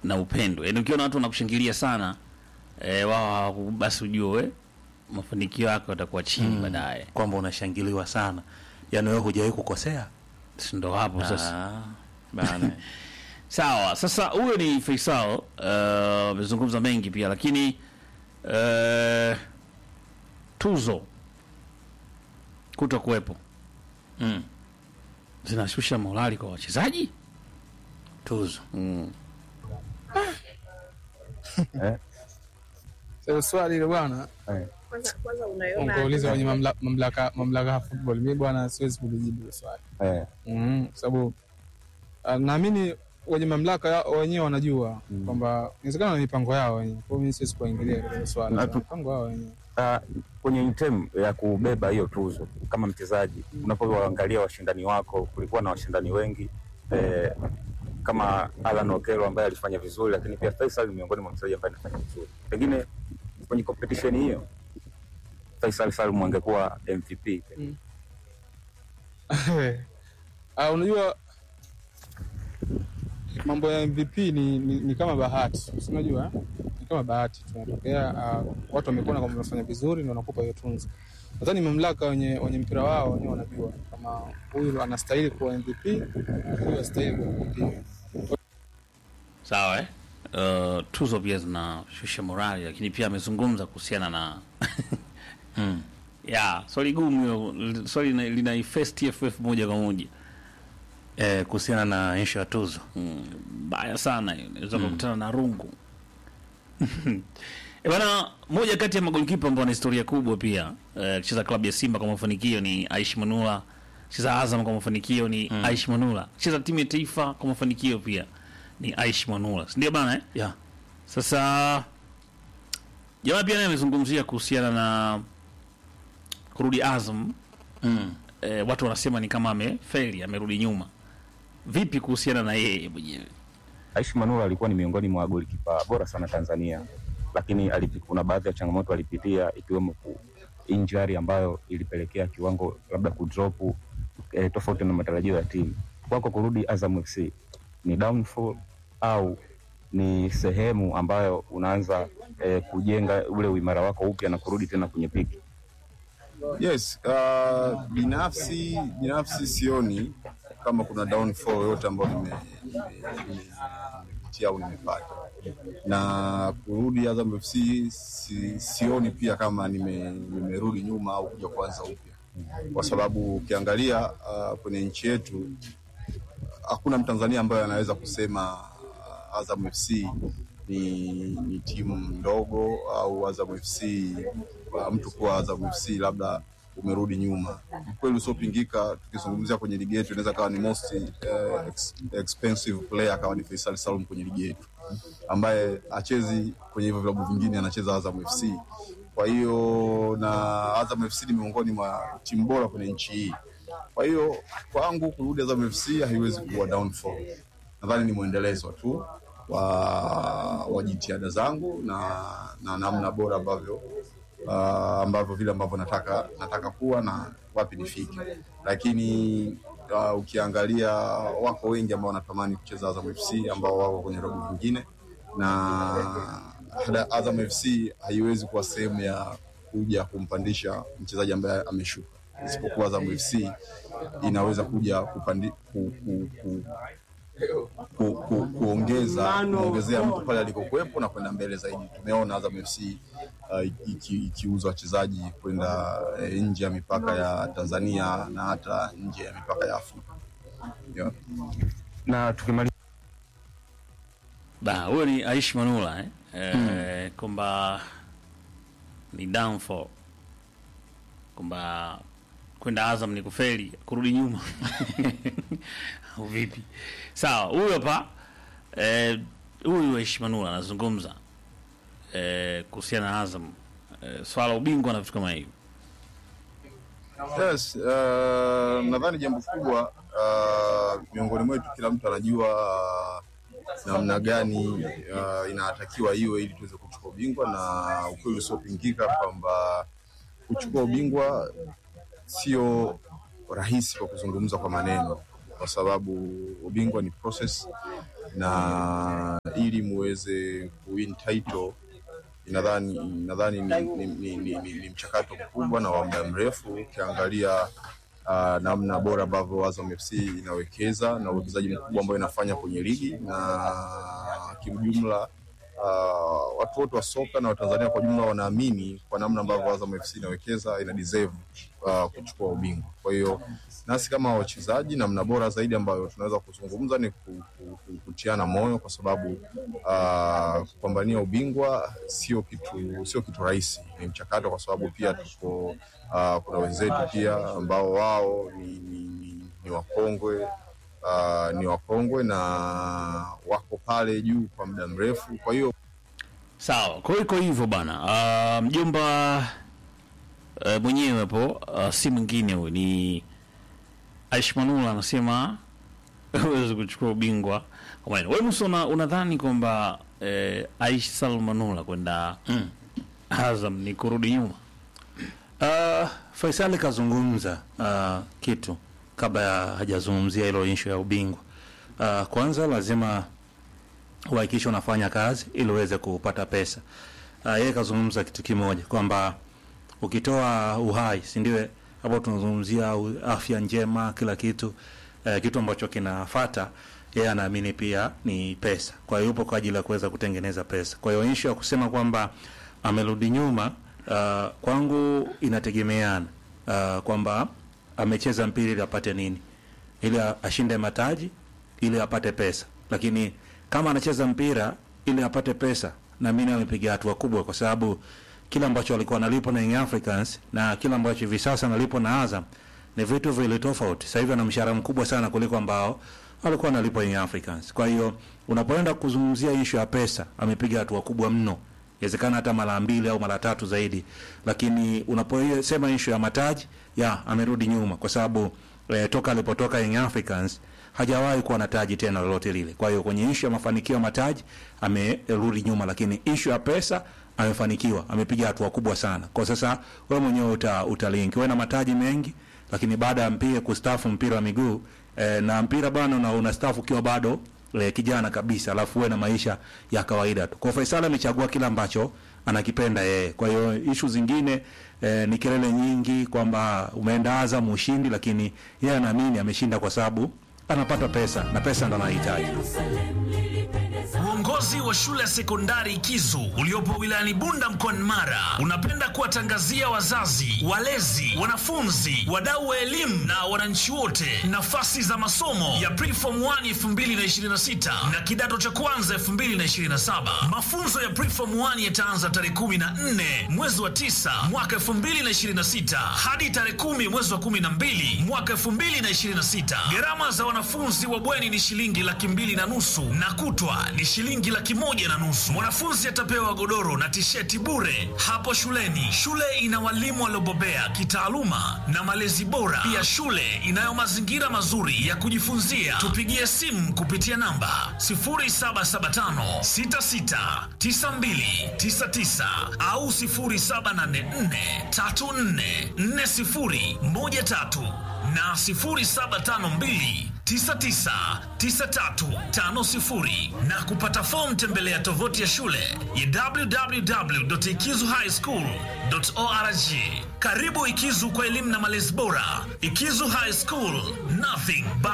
na upendo. Yaani ukiona watu wanakushangilia sana eh, wao hawaku- basi ujue mafanikio yako yatakuwa chini baadaye. kwamba unashangiliwa sana, yaani wewe hujawahi kukosea. Si ndo hapo sasa. Ah, bana Sawa, sasa huyo ni Faisal eh, amezungumza mengi pia, lakini eh, tuzo kuto kuwepo mm. zinashusha morali kwa wachezaji tuzo mm. Sasa swali hilo bwana, Kwanza kwanza unaiona ungeuliza kwenye mamla- mamlaka mamlaka ya football. Mimi bwana, siwezi kulijibu hilo swali Eh, mm, kwa sababu ah, naamini wenye mamlaka ya- wenyewe wanajua kwamba inawezekana na mipango yao wenyewe. Kwa hiyo mimi siwezi kuingilia hilo swali, Na tu- mipango yao wenyewe. ah, kwenye item ya kubeba hiyo tuzo kama mchezaji, unapoangalia washindani wako, kulikuwa na washindani wengi eh, kama Alan Okelo ambaye alifanya vizuri, lakini pia Faisal ni miongoni mwa mchezaji ambaye anafanya vizuri. Pengine kwenye competition hiyo Faisal Salum angekuwa MVP. Ah, unajua mambo ya MVP ni, ni, ni kama bahati, si unajua eh? ni kama bahati tunatokea. Uh, watu wamekuona kwamba wamefanya vizuri, ndio wanakupa hiyo tunzo. Nadhani mamlaka wenye, wenye mpira wao wenyewe wanajua kama huyu anastahili kuwa MVP, huyu astahili kuwa MVP. Sawa eh? Uh, tuzo pia zinashusha morali, lakini pia amezungumza kuhusiana na Mm. ya swali gumu hilo, swali lina- lina ifest TFF moja kwa moja eh, kuhusiana na issue ya tuzo Mm, mbaya sana hiyo, naweza kukutana na rungu E bana, moja kati ya magolikipa ambao ana historia kubwa pia eh, kucheza klabu ya Simba kwa mafanikio ni Aishi Manula, kucheza Azam kwa mafanikio ni Aishi Manula, kucheza timu ya taifa kwa mafanikio pia ni Aishi Manula, si ndio bana eh? yeah. Sasa jamaa pia naye amezungumzia kuhusiana na kurudi Azam. mm. E, watu wanasema ni kama amefeli, amerudi nyuma. Vipi kuhusiana na yeye mwenyewe? Aishi Manula alikuwa ni miongoni mwa golikipa bora sana Tanzania, lakini alipi, kuna baadhi ya changamoto alipitia ikiwemo ku injury ambayo ilipelekea kiwango labda kudrop eh, tofauti na matarajio ya timu. Kwako kurudi Azam FC ni downfall au ni sehemu ambayo unaanza eh, kujenga ule uimara wako upya na kurudi tena kwenye piki? Yes, uh, binafsi binafsi sioni kama kuna downfall yoyote ambayo nime- nime- nime- nimepitia au nimepata, na kurudi Azam FC si, sioni pia kama nime- nimerudi nyuma au kuja kuanza upya, kwa sababu ukiangalia uh, kwenye nchi yetu hakuna Mtanzania ambaye anaweza kusema uh, Azam FC ni, ni timu ndogo au Azam FC uh, mtu kuwa Azam FC labda umerudi nyuma. Kweli usiopingika, tukizungumzia kwenye ligi yetu inaweza kawa ni most uh, ex, expensive player akawa ni Faisal Salum kwenye ligi yetu, ambaye achezi kwenye hivyo vilabu vingine, anacheza Azam FC. Kwa hiyo na Azam FC ni miongoni mwa timu bora kwenye nchi hii. Kwa hiyo kwangu kurudi Azam FC haiwezi kuwa downfall, nadhani ni mwendelezo tu wa, wa jitihada zangu na, na namna bora ambavyo uh, ambavyo vile ambavyo nataka nataka kuwa na wapi nifike, lakini uh, ukiangalia wako wengi ambao wanatamani kucheza Azam FC ambao wako kwenye robo nyingine, na hada- Azam FC haiwezi kuwa sehemu ya kuja kumpandisha mchezaji ambaye ameshuka, isipokuwa Azam FC inaweza kuja kupandi, ku, ku, ku, ku, ku, kuongeza kuongezea mtu pale alikokuwepo na kwenda mbele zaidi. Tumeona Azam FC uh, iki- ikiuza wachezaji kwenda eh, nje ya mipaka ya Tanzania na hata nje ya mipaka ya Afrika yeah. Na tukimaliza Da, huyo ni Aishi Manula eh? Eh, kwamba ni downfall kwamba kwenda Azam ni kufeli, kurudi nyuma au vipi? Sawa, huyo hapa eh, huyu Aishi Manula anazungumza eh, kuhusiana na Azam eh, swala la ubingwa na vitu kama hivyo. Yes, uh, nadhani jambo kubwa uh, miongoni mwetu kila mtu anajua uh, namna gani uh, inatakiwa iwe ili tuweze kuchukua ubingwa, na ukweli usiopingika kwamba kuchukua ubingwa sio rahisi kwa kuzungumza kwa maneno, kwa sababu ubingwa ni process na ili ili muweze kuwin title nadhani nadhani ni, ni, ni, ni, ni, ni mchakato mkubwa na wa muda mrefu ukiangalia uh, namna bora ambavyo Azam FC inawekeza na uwekezaji mkubwa ambao inafanya kwenye ligi na kiujumla uh, watu wote wa soka na Watanzania kwa jumla wanaamini kwa namna ambavyo Azam FC inawekeza ina deserve uh, kuchukua ubingwa. Kwa hiyo nasi kama wachezaji, namna bora zaidi ambayo tunaweza kuzungumza ni ku- ku- ku- kutiana moyo, kwa sababu uh, kupambania ubingwa sio kitu sio kitu rahisi, ni mchakato, kwa sababu pia tuko uh, kuna wenzetu pia ambao wao ni, ni, ni, ni wakongwe uh, ni wakongwe na wako pale juu kwa muda mrefu, kwa hiyo Sawa, kwa hiyo iko hivyo bana. Ah, mjomba uh, mwenyewe hapo uh, si mwingine huyu ni Aish Manula anasema huwezi kuchukua ubingwa. Kwa maana wewe Musa una, unadhani kwamba eh, Aish Salum Manula kwenda Azam ni kurudi nyuma? Uh, Faisali kazungumza uh, kitu kabla ya hajazungumzia hilo inshu ya ubingwa. Uh, kwanza lazima uhakikishe unafanya kazi ili uweze kupata pesa. Uh, yeye kazungumza kitu kimoja kwamba ukitoa uhai, si ndio? Hapo tunazungumzia u- afya njema, kila kitu uh, kitu ambacho kinafata yeye anaamini pia ni pesa. Kwa hiyo yupo kwa ajili ya kuweza kutengeneza pesa. Kwa hiyo issue ya kusema kwamba amerudi nyuma uh, kwangu inategemeana uh, kwamba amecheza mpira ili apate nini, ili a- ashinde mataji, ili apate pesa. Lakini kama anacheza mpira ili apate pesa, naamini amepiga hatua kubwa, kwa sababu kila ambacho alikuwa analipwa na Young Africans na kila ambacho hivi sasa analipwa na Azam ni vitu vile tofauti. Sasa hivi ana mshahara mkubwa sana kuliko ambao alikuwa analipwa Young Africans. Kwa hiyo unapoenda kuzungumzia issue ya pesa, amepiga hatua kubwa mno, inawezekana hata mara mbili au mara tatu zaidi, lakini unaposema issue ya mataji, ya amerudi nyuma kwa sababu eh, toka alipotoka Young Africans hajawahi kuwa na taji tena lolote lile. Kwa hiyo kwenye issue ya mafanikio ya mataji amerudi nyuma, lakini issue ya pesa amefanikiwa, amepiga hatua kubwa sana. Kwa sasa wewe mwenyewe uta, utalink wewe na mataji mengi, lakini baada ya mpira kustafu mpira wa miguu eh, na mpira bana una, unastafu ukiwa bado eh, kijana kabisa, alafu uwe na maisha ya kawaida tu. Kwa Faisal amechagua kile ambacho anakipenda yeye. Kwa hiyo ishu zingine eh, ni kelele nyingi kwamba umeenda Azam ushindi, lakini yeye anaamini ameshinda kwa sababu anapata pesa na pesa ndo anahitaji. Uongozi wa shule ya sekondari Kizu uliopo wilayani Bunda mkoani Mara unapenda kuwatangazia wazazi, walezi, wanafunzi, wadau wa elimu na wananchi wote nafasi za masomo ya Preform 1 2026 na kidato cha kwanza 2027. Mafunzo ya Preform 1 yataanza tarehe 14 mwezi wa 9 mwaka 2026 hadi tarehe 10 mwezi wa 12 mwaka 2026. Gharama za wanafunzi wa bweni ni shilingi laki mbili na nusu na kutwa ni shilingi laki moja na nusu. Mwanafunzi atapewa godoro na tisheti bure hapo shuleni. Shule ina walimu waliobobea kitaaluma na malezi bora. Pia shule inayo mazingira mazuri ya kujifunzia. Tupigie simu kupitia namba 0775669299 au 0784344013 na 0752 999350 na kupata fomu tembelea tovuti ya shule ya www.ikizuhighschool.org. Karibu Ikizu kwa elimu na malezi bora. Ikizu High School, nothing but